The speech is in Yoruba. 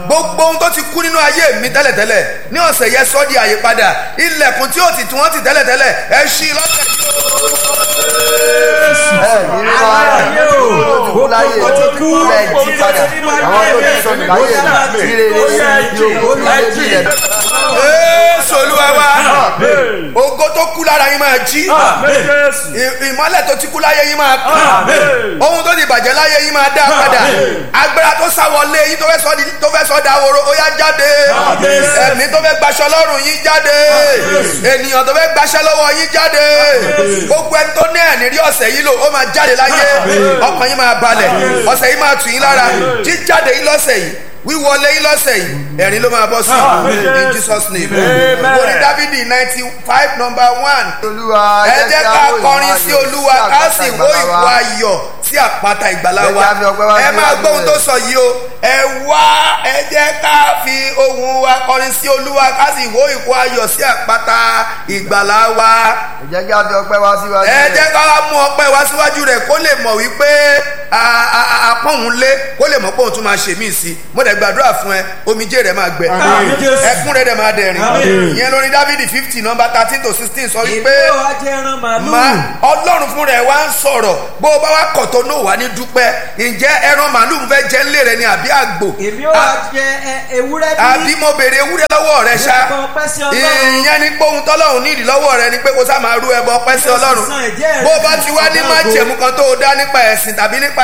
gbogbo ohun tó ti kú nínú ayé mi tẹ́lẹ̀tẹ́lẹ̀ ní ọ̀sẹ̀ yẹn sọ́ di àyípadà ilẹ̀kùn tí ó ti tí wọ́n ti tẹ́lẹ̀tẹ́lẹ̀ ẹ ṣí lọ́sẹ̀ yìí ẹ ní rí wa kú láyé ilẹ̀ jí padà àwọn tó ti sọnù láyé mi rírere yóò kó láyé bí ilẹ̀ Jésù Olúwa wa ògo tó kú lára yín máa jí ì- ìmọ́lẹ̀ tó ti kú láyé yín máa kú ohun tó ti bàjẹ́ láyé yín máa dá padà agbára tó sá wọlé yín tó fẹ́ sọ di- tó fẹ́ sọ dahoro ó yá jáde ẹ̀mí tó fẹ́ gbaṣọ lọ́rùn yín jáde ènìyàn tó fẹ́ gbaṣẹ́ lọ́wọ́ yín jáde gbogbo ẹni tó ní ẹ̀ní rí ọ̀sẹ̀ yìí lò ó máa jáde láyé ọkàn yín máa balẹ̀ ọ̀sẹ̀ yìí máa tù yín lára jíjáde yín lọ́sẹ̀ yìí wíwọlé yín lọ́sẹ̀ yìí ẹ̀rín ló máa bọ́ sí in Jesus name orí dávidi ninety five number one olúwa ẹ jẹ́ ká wó kọrin ìwà sí ayọ̀ olúwa sí ká àpáta sì wó ìgbàlà ìwọ wa. ayọ̀ sí àpáta ìgbàlà Ẹ wa jẹ́ ká fi ọpẹ́ wá ẹ sí máa iwájú gbọ́ ohun rẹ̀. tó sọ yìí o ẹ wá ẹ jẹ́ ká fi ohùn wa kọrin sí olúwa ká sì wó ìwọ ayọ̀ sí àpáta ìgbàlà wa ẹ jẹ́ kí a fi ọpẹ́ wá síwájú ẹ rẹ̀. jẹ́ ká wá mú ọpẹ́ wá síwájú rẹ̀ kó lè mọ̀ wípé a- a- a- apọ́hùn lé kó lè mọ̀ pé òun tún máa ṣe míì sí mo dẹ̀ gbàdúrà fún ẹ omijé rẹ̀ máa gbẹ ẹkún rẹ̀ dẹ̀ máa dẹ̀rìn ìyẹn lórí dávidi fifty number thirteen to sixteen sọ wípé èmi ò wá jẹ ẹran màálù. ma ọlọ́run fún rẹ̀ wá ń sọ̀rọ̀ bó o bá wá kọ̀ tó náà wá ní dúpẹ́ ǹjẹ́ ẹran màálù ń fẹ́ jẹ́ ńlẹ̀ rẹ ni àbí àgbò èmi ò wá jẹ ẹ- ewúrẹ́ àbí bí. mo béèrè ewúrẹ́ lọ́wọ́ rẹ ṣá Ẹbọ ọpẹ́ sí Ọlọ́run. ìyẹn ni pé ohun tọ́lọ́run nídìí lọ́wọ́ rẹ ni pé kó sá máa rú ẹbọ ọpẹ́ sí ọlọ́run Sísan ẹ̀jẹ̀ rẹ bó o bá ti wá ní fún májẹ̀mú kan tó o dá nípa ẹ̀sìn tàbí nípa